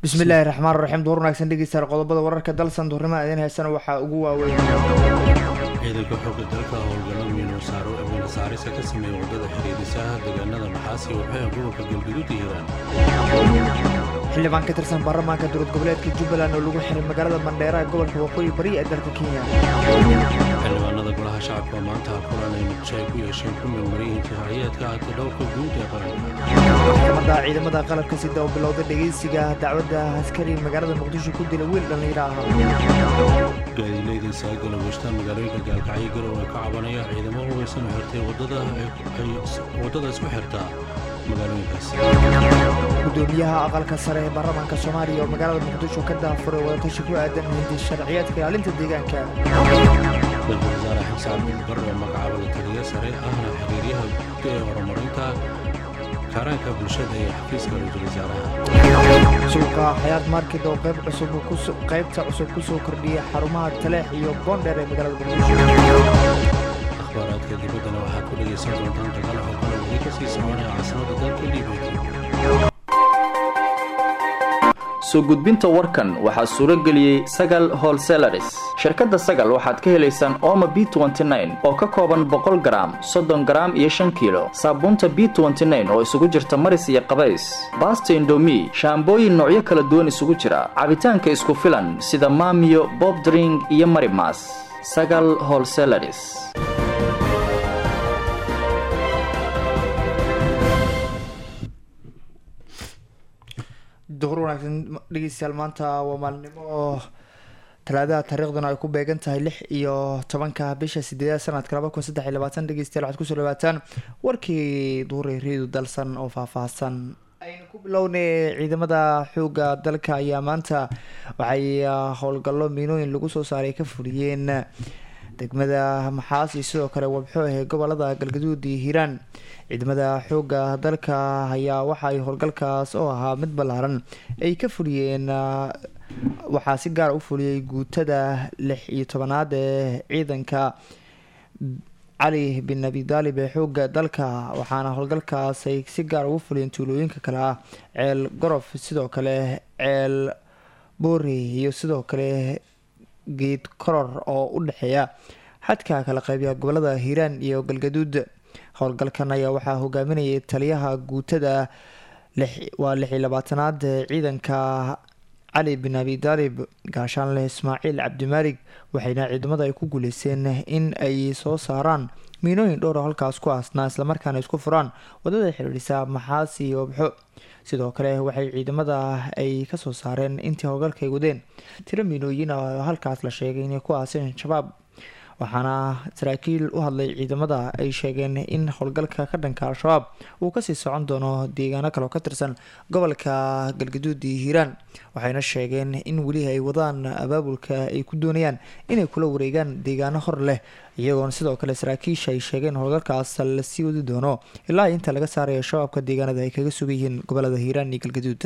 bismillaahi raxmaan raxiim duur wanaagsan dhegeystayaal qodobada wararka dalsan duurnimada idin heysana waxaa ugu waaweyn ciidanka xooga dalka howlgalla miinosaaro miinosaarisa ka sameeya waddada xiriirisaha deegaanada maxaasi iyo waxyaha gobolka galgaduud iyo hiiraan xildhibaan ka tirsan baarlamaanka dowlad goboleedka jubbaland oo lagu xiray magaalada mandheera ee gobolka waqooyi bari ee dalka kenya xildhibaanada golaha shacabka maanta kulan ay muqdisho ay ku yeesheen ku meelmaryihiin sharciyeedka hata dhowrka guud ee qaranka maxkamadda ciidamada qalabka sida oo bilowda dhegeysiga dacwadda askari magaalada muqdisho ku dila wiil dhallinyaro ah gaadiileyda saagala weshtaan magaalooyinka gaalkacyo garow ee ka cabanaya ciidamo hubeysan oo xirtay waddada isku xirta magaalooyinkaas gudoomiyaha aqalka sare ee baarlamaanka soomaaliya oo magaalada muqdisho ka daafuray wadatashi ku aadan hindi sharciyeedka ilaalinta deegaanka ra-iisul wasaare xamse cabdilbar oo magacaaba la taliya sare ahna xiriiryaha guud ee horumarinta kaaraanka bulshada ee xafiiska ra-iisul wasaaraha suuqa xayaat market oo qayb cusub qaybta cusub ku soo kordhiyay xarumaha taleex iyo boondheer ee magaalada muqdisho akhbaaraadka dibaddana waxaad ku dhegaysan doontaan dagaal xooggan oo weli ka sii soconaya caasimada dalka libiya soo gudbinta warkan waxaa suuro geliyey sagal holselaris shirkadda sagal waxaad ka helaysaan ooma b oo ka kooban boqol garaam soddon garaam iyo shan kiilo saabuunta b oo isugu jirta maris iyo qabays baasta indomi shaambooyin noocyo kala duwan isugu jira cabitaanka isku filan sida maamiyo bobdring iyo marimas sagal holselaris duhur wanaagsan dhegeystayaal maanta waa maalinimo talaadaha taariikhduna ay ku beegan tahay lix iyo tobanka bisha sideedaad sanadka laba kun saddex iyo labaatan dhegeystayaal waxaad kusoo dhawaataan warkii duhuray reedu dalsan oo faahfaahsan aynu ku bilownay ciidamada xooga dalka ayaa maanta waxay howlgallo miinooyin lagu soo saaray ka fuliyeen degmada maxaas iyo sidoo kale wabxo ee gobolada galgaduud iyo hiiraan ciidamada xooga dalka ayaa waxaay howlgalkaas oo ahaa mid ballaaran ay ka fuliyeen waxaa si gaara u fuliyey guutada lix iyo tobanaad ee ciidanka cali bin abi daalib ee xooga dalka waxaana howlgalkaas ay si gaar ugu fuliyeen tuulooyinka kale ah ceel gorof sidoo kale ceel boori iyo sidoo kale geed koror oo u dhexeeya xadka kala qeybiya gobolada hiiraan iyo galgaduud howlgalkan ayaa waxaa hogaaminayay taliyaha guutada waa lix iyo labaatanaad ciidanka cali bin abi daalib gaashaanleh ismaaciil cabdimaalig waxayna ciidamada ay ku guuleysteen in ay soo saaraan miinooyin dhowr oo halkaas ku aasnaa islamarkaana isku furaan wadada xiriirisa maxaas iyo obxo sidoo kale waxay ciidamada ay kasoo saareen intii howlgalka ay wadeen tiro miinooyin oo halkaas la sheegay inay ku aaseen shabaab waxaana saraakiil u hadlay ciidamada ay sheegeen in howlgalka ka dhanka al-shabaab uu kasii socon doono deegaano kale oo ka tirsan gobolka galgaduud iyo hiiraan waxayna sheegeen in weli ay wadaan abaabulka ay ku doonayaan inay kula wareegaan deegaano hor leh iyagoona sidoo kale saraakiisha ay sheegeen howlgalkaas lasii wadi doono ilaa inta laga saarayo shabaabka deegaanada ay kaga sugan yihiin gobolada hiiraan iyo galgaduud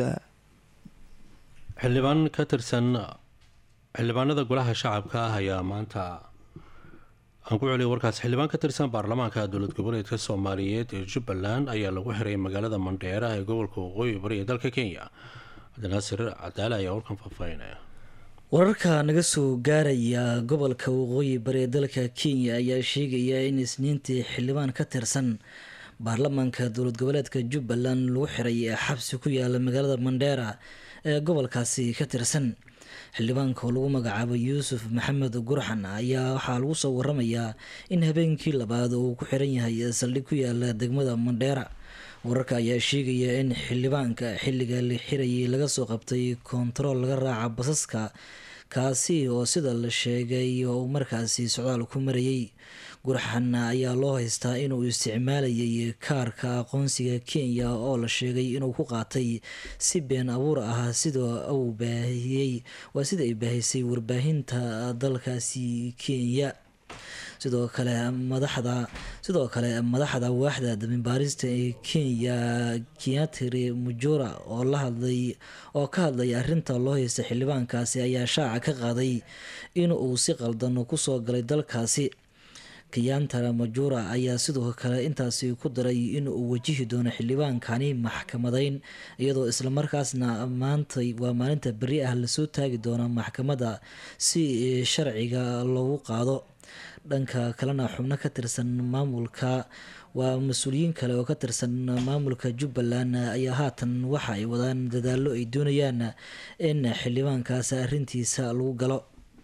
xildhibaan ka tirsan xildhibaanada golaha shacabka ah ayaa maanta aan ku celiya warkaas xildhibaan ka tirsan baarlamaanka dowlad goboleedka soomaaliyeed ee jubbaland ayaa lagu xiray magaalada mandheera ee gobolka waqooyi bari ee dalka kenya cabdinaasir cadaale ayaa warkan faahfaahinaya wararka naga soo gaaraya gobolka waqooyi bari ee dalka kenya ayaa sheegaya in isniintii xildhibaan ka tirsan baarlamaanka dowlad goboleedka jubbaland lagu xiray ee xabsi ku yaala magaalada mandheera ee gobolkaasi ka tirsan xildhibaanka oo lagu magacaabo yuusuf maxamed gurxan ayaa waxaa lagu soo waramayaa in habeenkii labaad uu ku xiran yahay saldhig ku yaala degmada mandheera wararka ayaa sheegaya in xildhibaanka xilliga la xirayay laga soo qabtay koontarool laga raaca basaska kaasi oo sida la sheegay oo markaasi socdaal ku marayay gurxan ayaa loo haystaa inuu isticmaalayay kaarka aqoonsiga kenya oo la sheegay inuu ku qaatay si been abuur ah sida uu baahiyey waa sida ay baahisay warbaahinta dalkaasi kenya sidoo kale madaxda sidoo kale madaxda waaxda dambibaarista ee kenya kiatri mujura oo la hadlay oo ka hadlay arinta loo haysta xildhibaankaasi ayaa shaaca ka qaaday in uu si qaldan kusoo galay dalkaasi kiyantara majura ayaa sidoo kale intaasi ku daray in uu wajihi doono xildhibaankani maxkamadeyn iyadoo islamarkaasna maantay waa maalinta beri ah lasoo taagi doona maxkamadda si sharciga loogu qaado dhanka kalena xubno ka tirsan maamulka waa mas-uuliyiin kale oo ka tirsan maamulka jubbaland ayaa haatan waxa ay wadaan dadaallo ay doonayaan in xildhibaankaas arrintiisa lagu galo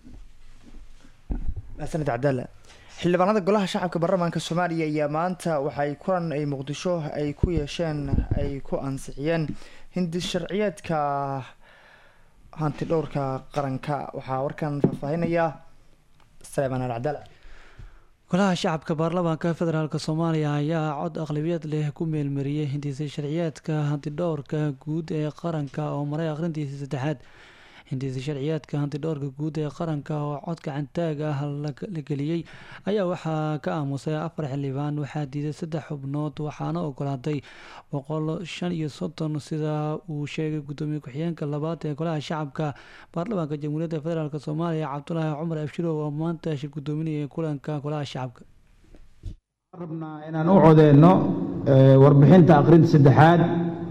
sanad cabdalle xildhibaanada golaha shacabka baarlamaanka soomaaliya ayaa maanta waxay kulan ay muqdisho ay ku yeesheen ay ku ansixiyeen hindi sharciyeedka hanti dhowrka qaranka waxaa warkan faahfaahinaya saleemaan al cabdalle golaha shacabka baarlamaanka federaalk soomaaliya ayaa cod aqlabiyad leh ku meelmariyey hindisa sharciyeedka hantidhowrka guud ee qaranka oo maray akhrintiisa saddexaad hindisa sharciyeedka hantidhowrka guud ee qaranka oo cod gacantaag ah la geliyey ayaa waxaa ka aamusay afar xildhibaan waxaa diiday saddex xubnood waxaana ogolaatay boqol shan iyo soddon sida uu sheegay gudoomiye ku-xigeenka labaad ee golaha shacabka baarlamaanka jamhuuriyadda federaalk soomaaliya cabdulaahi cumar abshirow oo maanta shir gudoominayay kulanka golaha shacabka rabnaa inaan u codeyno warbixinta akhrinta saddexaad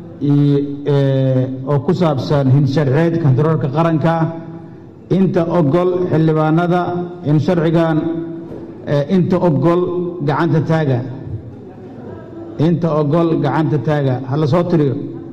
oo ku saabsan hinsharceedka hantiroorka qaranka inta ogol xildhibaanada in sharcigan inta ogol gacanta taaga inta ogol gacanta taaga ha la soo tiriyo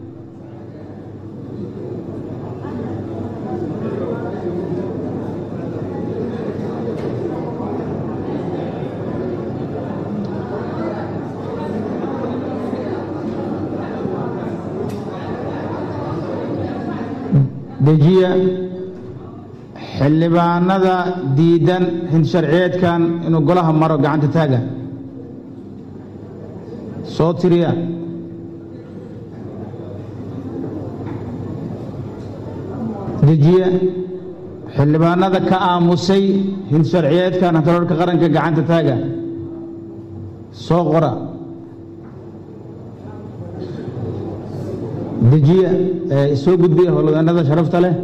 dejiya xildhibaanada diidan hinsharciyeedkan inuu golaha maro gacanta taaga soo tiriya dejiya xildhibaanada ka aamusay hinsharciyeedkan hantiroorka qaranka gacanta taaga soo qora dejiya soo gudbiya howlwadeennada sharafta leh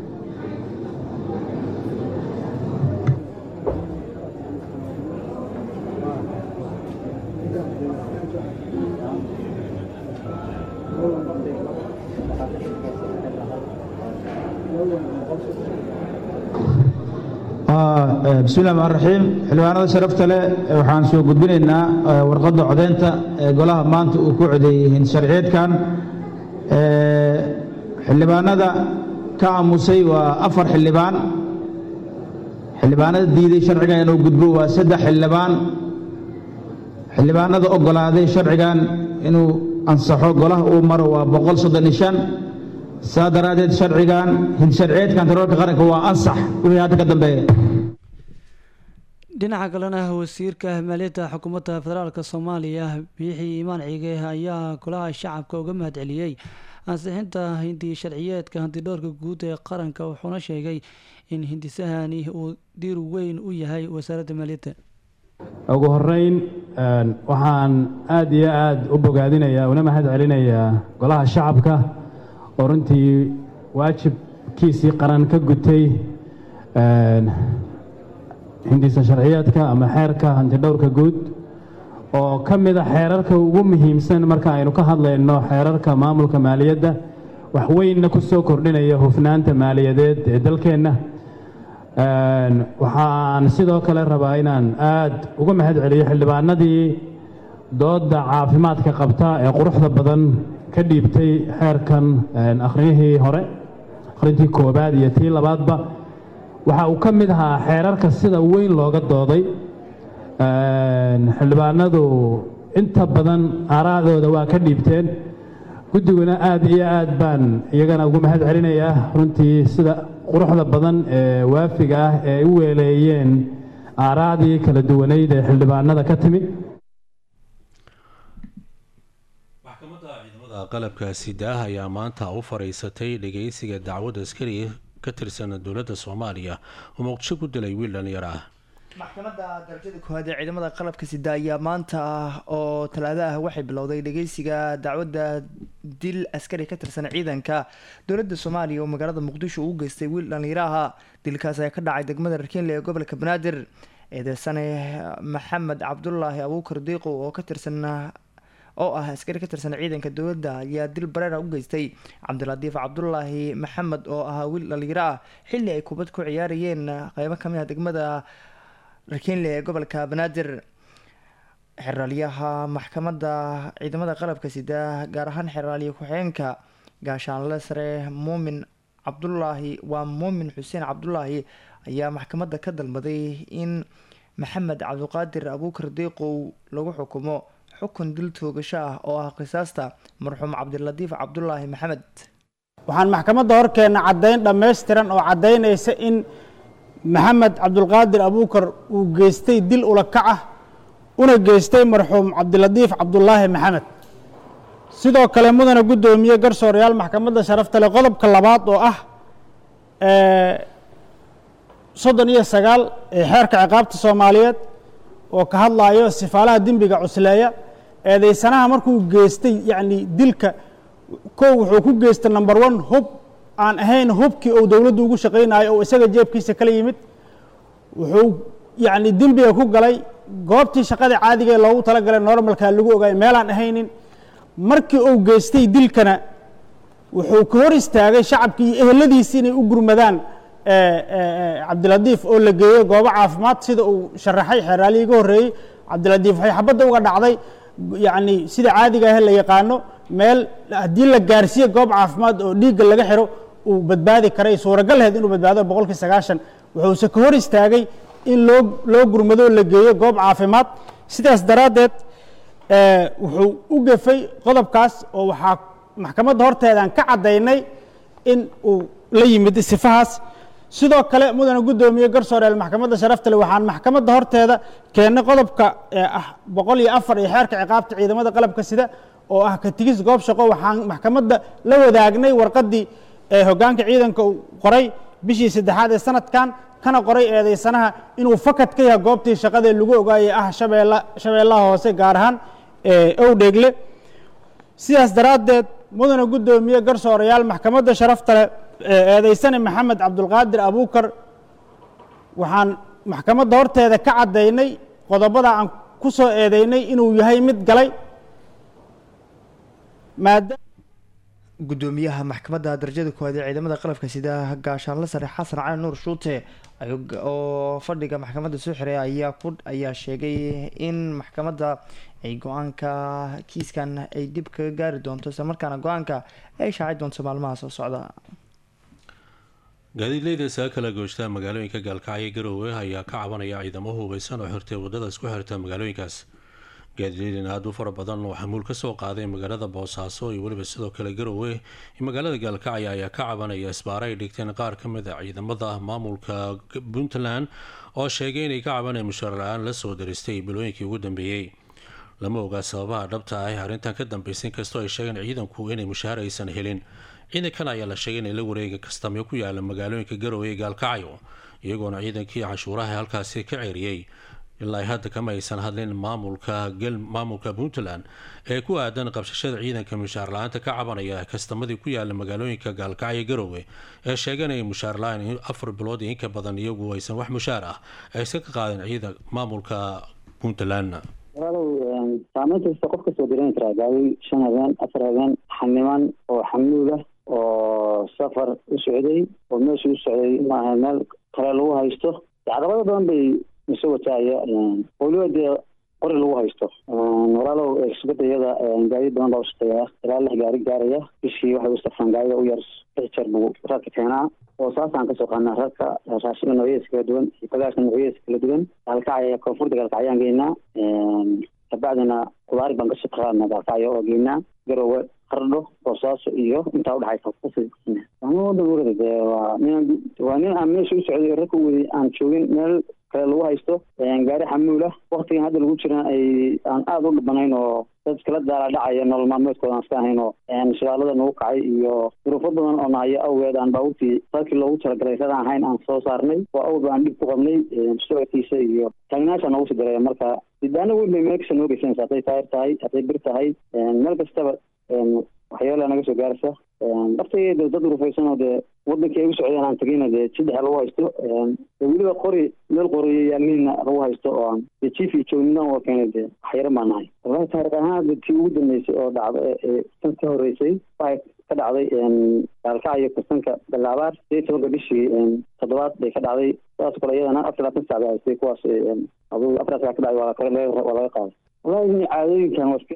bismi llahi raxmaan raxiim xildhibaanada sharafta leh waxaan soo gudbinaynaa warqadda codeynta ee golaha maanta uu ku codeeyey hinsharciyeedkan xildhibaanada ka aamusay waa afar xildhibaan xildhibaanada diiday sharcigan inuu gudbo waa saddex xildhibaan xildhibaanada ogolaaday sharcigan inuu ansaxo golaha uu maro waa boqol soddon iyo shan saa daraaddeed sharcigan hinsharciyeedka hantiroorka qaranka waa ansax wixii hadda ka dambeeya dhinaca kalena wasiirka maaliyadda xukuumadda federaalk soomaaliya biixi imaan cige ayaa golaha shacabka uga mahad celiyey ansixinta hindi sharciyeedka hantidhowrka guud ee qaranka wuxuuna sheegay in hindisahani uu diir weyn u yahay wasaaradda maaliyadda ugu horeyn waxaan aada iyo aada u bogaadinayaa una mahad celinayaa golaha shacabka oo runtii waajibkiisii qaran ka gutay hindisa sharciyeedka ama xeerka hantidhowrka guud oo ka mid a xeerarka ugu muhiimsan marka aynu ka hadlayno xeerarka maamulka maaliyadda wax weynna ku soo kordhinaya hufnaanta maaliyadeed ee dalkeenna waxaan sidoo kale rabaa inaan aada uga mahad celiyo xildhibaanadii doodda caafimaadka qabta ee quruxda badan ka dhiibtay xeerkan akhriyihii hore akhrintii koobaad iyo tii labaadba waxa uu ka mid ahaa xeerarka sida weyn looga dooday xildhibaanadu inta badan aaraadooda waa ka dhiibteen guddiguna aada iyo aad baan iyagana ugu mahad celinayaa runtii sida quruxda badan ee waafiga ah ee u weeleeyeen aaraadii kala duwanayd ee xildhibaanada ka timi maxkamadda ciidamada qalabka sidaah ayaa maanta u fariisatay dhageysiga dacwad askari ka tirsan dowladda soomaaliya oo muqdisho ku dilay wiil dhalinyaro ah maxkamadda darajada koowaad ee ciidamada qalabka sida ayaa maanta oo talaado ah waxay bilowday dhageysiga dacwadda dil askari ka tirsan ciidanka dowladda soomaaliya oo magaalada muqdisho uu geystay wiil dhalinyaro aha dilkaas ayaa ka dhacay degmada rakiinle ee gobolka banaadir eedeysane maxamed cabdulaahi abuukar diiqow oo ka tirsan oo ah askari ka tirsan ciidanka dowladda ayaa dil bareera u geystay cabdilatiif cabdulaahi maxamed oo ahaa wiil dhalinyaro ah xilli ay kubad ku ciyaarayeen qeybo kamid ah degmada rakinle ee gobolka banaadir xeraalyaha maxkamadda ciidamada qalabka sida gaar ahaan xeraalyo ku-xigeenka gaashaanle sare muumin cabdulaahi waa muumin xuseen cabdulaahi ayaa maxkamadda ka dalbaday in maxamed cabdiqaadir abuukar diiqow lagu xukumo xukun dil toogasho ah oo ah qisaasta marxuum cabdilatiif cabdulaahi maxamed waxaan maxkamadda horkeenna caddayn dhammaystiran oo caddaynaysa in maxamed cabdulqaadir abuukar uu geystay dil ulakac ah una geystay marxuum cabdilatiif cabdulaahi maxamed sidoo kale mudana guddoomiye garsoorayaal maxkamadda sharafta leh qodobka labaad oo ah soddon iyo sagaal ee xeerka ciqaabta soomaaliyeed oo ka hadlayo sifaalaha dembiga cusleeya eedeysanaha markuu geystay yacni dilka kow wuxuu ku geystay number one hub aan ahayn hubkii uu dowladdu ugu shaqaynayo oo isaga jeebkiisa kala yimid wuxuu yacni dembiga ku galay goobtii shaqada caadiga ee loogu talagalay normalka lagu ogaay meelaan ahaynin markii uu geystay dilkana wuxuu ka hor istaagay shacabkii iyo eheladiisi inay u gurmadaan cabdilatiif oo la geeyo goobo caafimaad sida uu sharaxay xeeraalihii ga horreeyey cabdilatiif waxay xabadda uga dhacday yacni sida caadiga ah la yaqaano meel haddii la gaarsiiyo goob caafimaad oo dhiigga laga xiro uu badbaadi karay suuragal aheyd inuu badbaado boqolkii sagaashan wuxuuse ka hor istaagay in loo loo gurmado la geeyo goob caafimaad sidaas daraaddeed wuxuu u gefay qodobkaas oo waxaa maxkamadda horteedaan ka caddaynay in uu la yimid sifahaas sidoo kale mudana guddoomiye garsooreel maxkamadda sharafta leh waxaan maxkamadda horteeda keennay qodobka ah boqol iyo afar iyo xeerka ciqaabta ciidamada qalabka sida oo ah ka tigis goob shaqo waxaan maxkamadda la wadaagnay warqaddii hoggaanka ciidanka uu qoray bishii saddexaad ee sanadkan kana qoray eedeysanaha inuu fakad ka yahay goobtii shaqadee lagu ogaayay ah shabeella shabeellaha hoose gaar ahaan owdheegle sidaas daraaddeed mudana guddoomiye garsoorayaal maxkamadda sharafta leh eedeysane maxamed cabdulqaadir abuukar waxaan maxkamadda horteeda ka caddaynay qodobada aan ku soo eedeynay inuu yahay mid galay maadaama guddoomiyaha maxkamadda darajada koowaad ee ciidamada qalabka sida gaashaanle sare xasan cali nuur shuute oo fadhiga maxkamadda soo xiray ayaa ku ayaa sheegay in maxkamadda ay go-aanka kiiskan ay dib kaga gaari doonto isla markaana go-aanka ay shaaci doonto maalmaha soo socda gaadiidleyda isaga kala gooshtaa magaalooyinka gaalkacyo garoowe ayaa ka cabanaya ciidamo hubeysan oo xirtay wadada isku xirta magaalooyinkaas gaadiidleydan aada u fara badan oo xamuul kasoo qaaday magaalada boosaaso iyo weliba sidoo kale garoowe iyo magaalada gaalkacyo ayaa ka cabanaya isbaare ay dhigteen qaar ka mid a ciidamada maamulka puntland oo sheegay inay ka cabanaya mushaar la-aan lasoo daristay bilooyinkii ugu dambeeyey lama ogaa sababaha dhabta ah ee arrintan ka dambeysay inkastoo ay sheegeen ciidanku inay mushaar aysan helin ciidankan ayaa la sheegay inay la wareega kastamyo ku yaala magaalooyinka garoowe ee gaalkacyo iyagoona ciidankii canshuuraha halkaasi ka ceeriyey ilaa hadda kama aysan hadlin maamulka maamulka puntland ee ku aadan qabsashada ciidanka mushaar la-aanta ka cabanaya kastamadii ku yaala magaalooyinka gaalkacyo garoowe ee sheeganaya mushaar la-aan afar bilood iyo inka badan iyagu aysan wax mushaar ah aysan ka qaadin ciidan maamulka puntland walaalow saameyn kasta qof kasoo diran karaa gaari shan habeen afar habeen xaniman oo xamuul ah oo safar u socday oo meesha u socday maaha meel kale lagu haysto caqabado badan bay isu wataaya weliba dee qori lagu haysto walaalow sugada gaari badan baa ushaqeeya ilaa lix gaari gaaraya bishii waxay u safraan gaariga u yar lix jeer buu rarka keenaa oo saasaan kasoo qaadnaa rarka raashinka noocyadiisa kala duwan iyo bagaashka noocyadiisa kala duwan gaalkacya koonfurta gaalkacyaan geynaa kabacdina qudaari baan kasoo qaadnaa gaalkacyo oo geynaa garowe qardho boosaaso iyo intaa udhexaysa wadan dee waa nin waa nin aan meesha u socday rarka u waday aan joogin meel kale lagu haysto gaari xamuul ah waktigan hadda lagu jira ay aan aada u dhibanayn oo dad iskala daala dhacaya nolol maalmeedkooda aan iska ahayn oo shagaalada nagu kacay iyo duruufo badan oo nahayo awgeed aan baabuurtii dalkii loogu talagalay radaan ahayn aan soo saarnay oo awba aan dhib ku qabnay socodkiisa iyo taagnaasha noogu sii dareeya marka sidaana weyn bay meel kasta noo geysanaysa hadday taayir tahay hadday bir tahay meel kastaba waxyaala naga soo gaaraysa dhaftayda dad rufaysan oo dee wadankii ay u socdeen aan tegayna dee saddexa lagu haysto weliba qori meel qoriyo yaalniina lagu haysto oo aan dee chief iyo joognidan oo keenay dee waxyaro baan nahay wallahi taariikh ahaan tii ugu dambeysay oo dhacda ee tan ka horeysay waxay ka dhacday gaalkacyo kursanka balaabaar sideed tobanka bishii toddobaad bay ka dhacday sidaas kale iyadana afar labaatan sac bay haystay kuwaas aduu afar sac ka dhacday waa kale waa laga qaaday wallahi caadooyinkan waa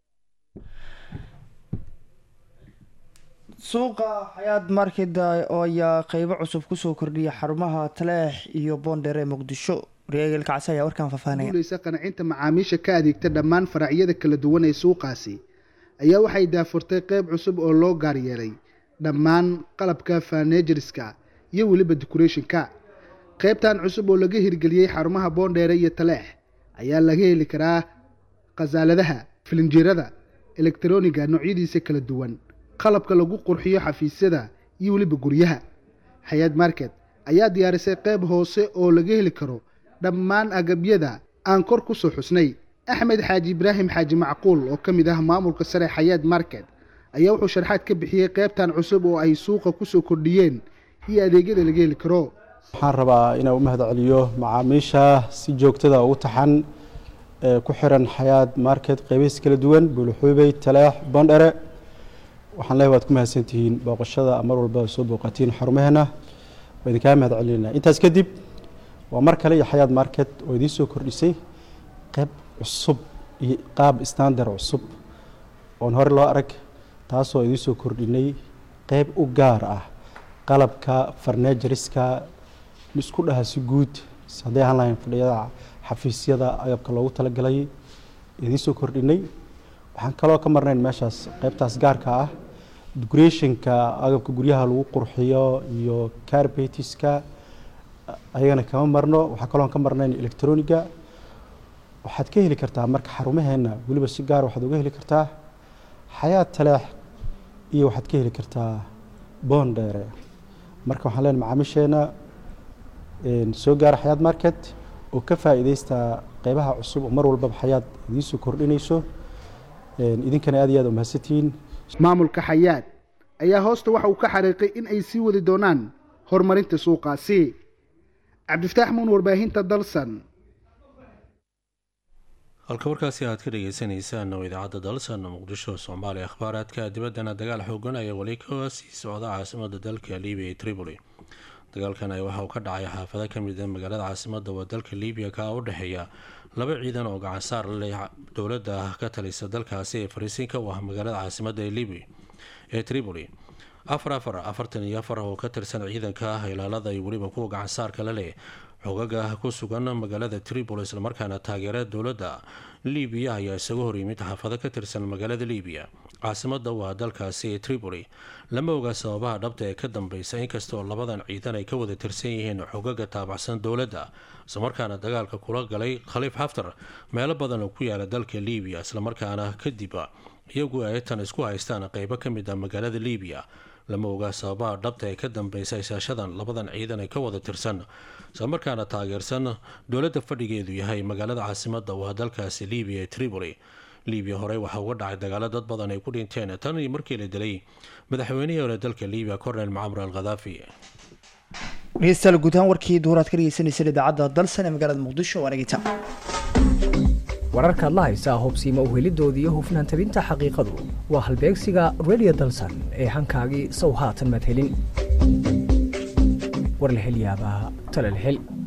suuqa xayaad market oo ayaa qeybo cusub kusoo kordhiyay xarumaha taleex iyo boondheer ee muqdisho waryaageel kacsi ayaa warkaan faafahanaya guuleysa qancinta macaamiisha ka adeegta dhammaan faracyada kala duwan ee suuqaasi ayaa waxay daafurtay qeyb cusub oo loo gaar yeelay dhammaan qalabka fanejerska iyo weliba decorationka qeybtan cusub oo laga hirgeliyey xarumaha boondheere iyo taleex ayaa laga heli karaa khasaaladaha filinjeerada elektroniga noocyadiisa kala duwan qalabka lagu qurxiyo xafiisyada iyo weliba guryaha hay-ad market ayaa diyaarisay qeyb hoose oo laga heli karo dhammaan agabyada aan kor ku soo xusnay axmed xaaji ibraahim xaaji macquul oo ka mid ah maamulka sare xayaad market ayaa wuxuu sharxaad ka bixiyey qeybtan cusub oo ay suuqa kusoo kordhiyeen iyo adeegyada laga heli karo waxaan rabaa inaan u mahad celiyo macaamiisha si joogtada ugu taxan ee ku xiran xayaad market qeybihiis kala duwan buulxuubey taleex boondhere waxaan leeyahay waad ku mahadsantihiin booqashada mar walba soo booqatiin xarumaheena waa idinkaa mahad celinayna intaas kadib waa mar kale iyo xayaad market oo idiin soo kordhisay qeyb cusub iyo qaab standard cusub oon hore loo arag taasoo idiin soo kordhinay qeyb u gaar ah qalabka farnejariska isku dhaha si guud hadday ahaan lahayn fadhiyada xafiisyada agabka loogu talagalay idiin soo kordhinay waxaan kaloo ka marnayn meeshaas qeybtaas gaarka ah decorationka agabka guryaha lagu qurxiyo iyo carbetiska ayagana kama marno waxaa kaloo ka marnayn electroniga waxaad ka heli kartaa marka xarumaheena weliba si gaar waxaad uga heli kartaa xayaad taleex iyo waxaad ka heli kartaa boondheere marka waxaan leenahay macaamiisheena soo gaara xayaad market oo ka faa'iideysta qeybaha cusub oo mar walbaba xayaad idiin soo kordhinayso idinkana aad iyo aad umahadsantihiin maamulka xayaad ayaa hoosta waxa uu ka xariiqay in ay sii wadi doonaan horumarinta suuqaasi cabdifataax muun warbaahinta dalsan halka warkaasi aad ka dhageysaneysaan oo idaacadda dalsan muqdisho soomaaliya akhbaaraadka dibaddana dagaal xoogan ayaa weli ka sii socda caasimada dalka libiya ee tripoli dagaalkan ayaa waxa uu ka dhacay xaafado ka mid a magaalada caasimada waa dalka libiya ka u dhexeeya laba ciidan oo gacansaar leh dowladda ka talisa dalkaasi ee fariisiinka u ah magaalada caasimada ee libiya ee tripoli afar afar afartan iyo afar oo ka tirsan ciidanka ilaalada iyo weliba kuwa gacansaarka la leh xogaga ku sugan magaalada tripoli islamarkaana taageera dowladda libiya ayaa isaga hor yimid xaafado ka tirsan magaalada libiya caasimada waa dalkaasi ee tripoli lama oga sababaha dhabta ee ka dambeysa inkastaoo labadan ciidan ay ka wada tirsan yihiin xogaga taabacsan dowladda islamarkaana dagaalka kula galay khaliif xaftar meelo badan oo ku yaala dalka libiya islamarkaana kadib iyagu ay tan isku haystaan qeybo ka mid ah magaalada libiya lama ogaa sababaha dhabta ee ka dambeysa isaashadan labadan ciidan ee ka wada tirsan islamarkaana taageersan dowladda fadhigeedu yahay magaalada caasimada waa dalkaasi libiya ee tripoli libiya horey waxaa uga dhacay dagaalo dad badan ay ku dhinteen tan iyo markii la dilay madaxweynihii hore dalka libiya cornel macamar al khadaafi dhegeystayaal guud ahaan warkii duuraad ka dhegeysaneyseen idaacadda dalsan ee magaalada muqdisho waa nagita wararkaad la haysaa hubsiima uhelidoodii iyo hufnaan tabinta xaqiiqadu waa halbeegsiga radio dalsan ee hankaagii sow haatan madhelin warlahelyaabaha talalhel